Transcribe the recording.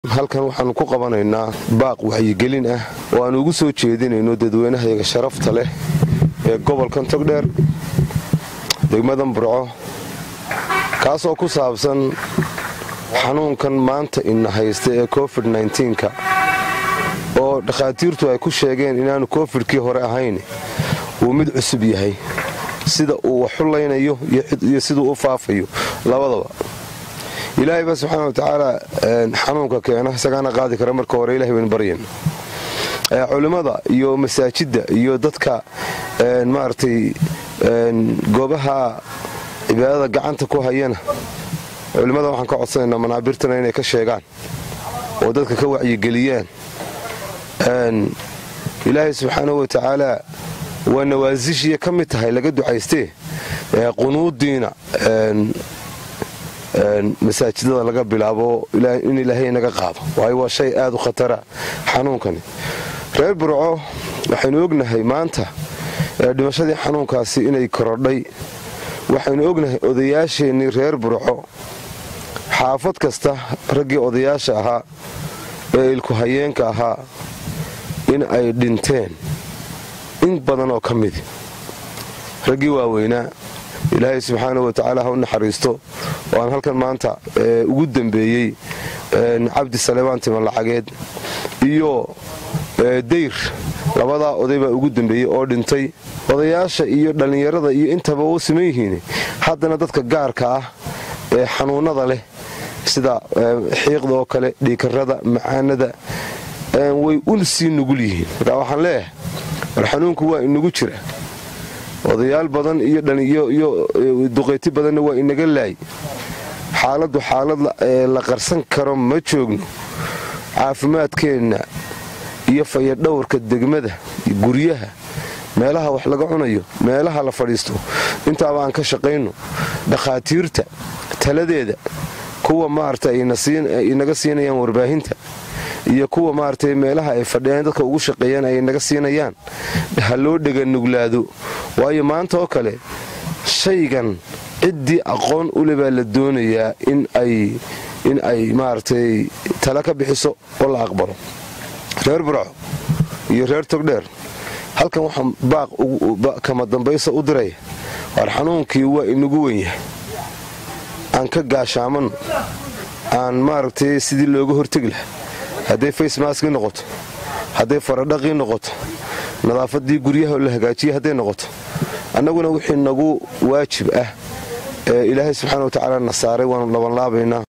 halkan waxaannu ku qabanaynaa baaq waxyigelin ah oo aan ugu soo jeedinayno dadweynahayaga sharafta leh ee gobolkan togdheer degmadan burco kaasoo ku saabsan xanuunkan maanta ina haysta ee covid nka oo dhakhaatiirtu ay ku sheegeen inaanu kofidkii hore ahayn uu mid cusub yahay sida uu waxulaynayo iyo siduu u faafayo labadaba ilaahay ba subxaana wa tacaala xanuunka keena isagaana qaadi kara marka hore ilahay bayn baryan culimmada iyo masaajidda iyo dadka maaragtay goobaha cibaadada gacanta ku hayana culimmada waxaan ka codsanaynaa manaabirtana inay ka sheegaan oo dadka ka wacyigeliyaan ilaahay subxaanahu wa tacaala waa nawaasishiya ka mid tahay laga ducaystee qunuudiina masaajidada laga bilaabo in ilaahay naga qaado waayo waa shay aad u khatara xanuunkani reer burco waxaynu ognahay maanta dhimashadii xanuunkaasi inay korodhay waxaynu ognahay odayaasheennii reer burco xaafad kasta raggii odayaasha ahaa ee ilku hayeenka ahaa in ay dhinteen in badan oo ka midi raggii waaweynaa ilaahay subxaana wa tacaala ha u naxariisto oo aan halkan maanta ugu dembeeyey cabdi saleebaan timan lacageed iyo dayr labadaa oday baa ugu dembeeyey oo dhintay odayaasha iyo dhallinyarada iyo intaba u siman yihiin haddana dadka gaarka ah ee xanuunnada leh sida xiiqda oo kale dhiikarada macaanada way u sii nugul yihiin marka waxaan leeyahay war xanuunku waa inagu jira odayaal badan iyo duqayti badanna waa inaga laay xaaladdu xaalad la qarsan karo ma joogno caafimaadkeenna iyo fayadhowrka degmada guryaha meelaha wax laga cunayo meelaha la fadhiisto intaaba aan ka shaqayno dhakhaatiirta taladeeda kuwa maarata inaga siinayaan warbaahinta iyo kuwa maaragtay meelaha ay fadhiyaan dadka ugu shaqeeyaan ay naga siinayaan ha loo dheganuglaado waayo maanta oo kale shaygan ciddii aqoon ule baa la doonayaa in ay maaragtay tala ka bixiso oo la aqbalo reer burco iyo reer togdheer halkan waxaan baaq kama dambaysa u diraya waar xanuunkii waa inagu wenyahay aan ka gaashaamanno aan maaragtay sidii looga hortegi laha hadday facemaskii noqoto hadday faradhaqii noqoto nadaafadii guryaha la hagaajiya hadday noqoto annaguna wixii nagu waajib ah ee ilaahay subxana wa tacaala na saaray waanu labanlaabaynaa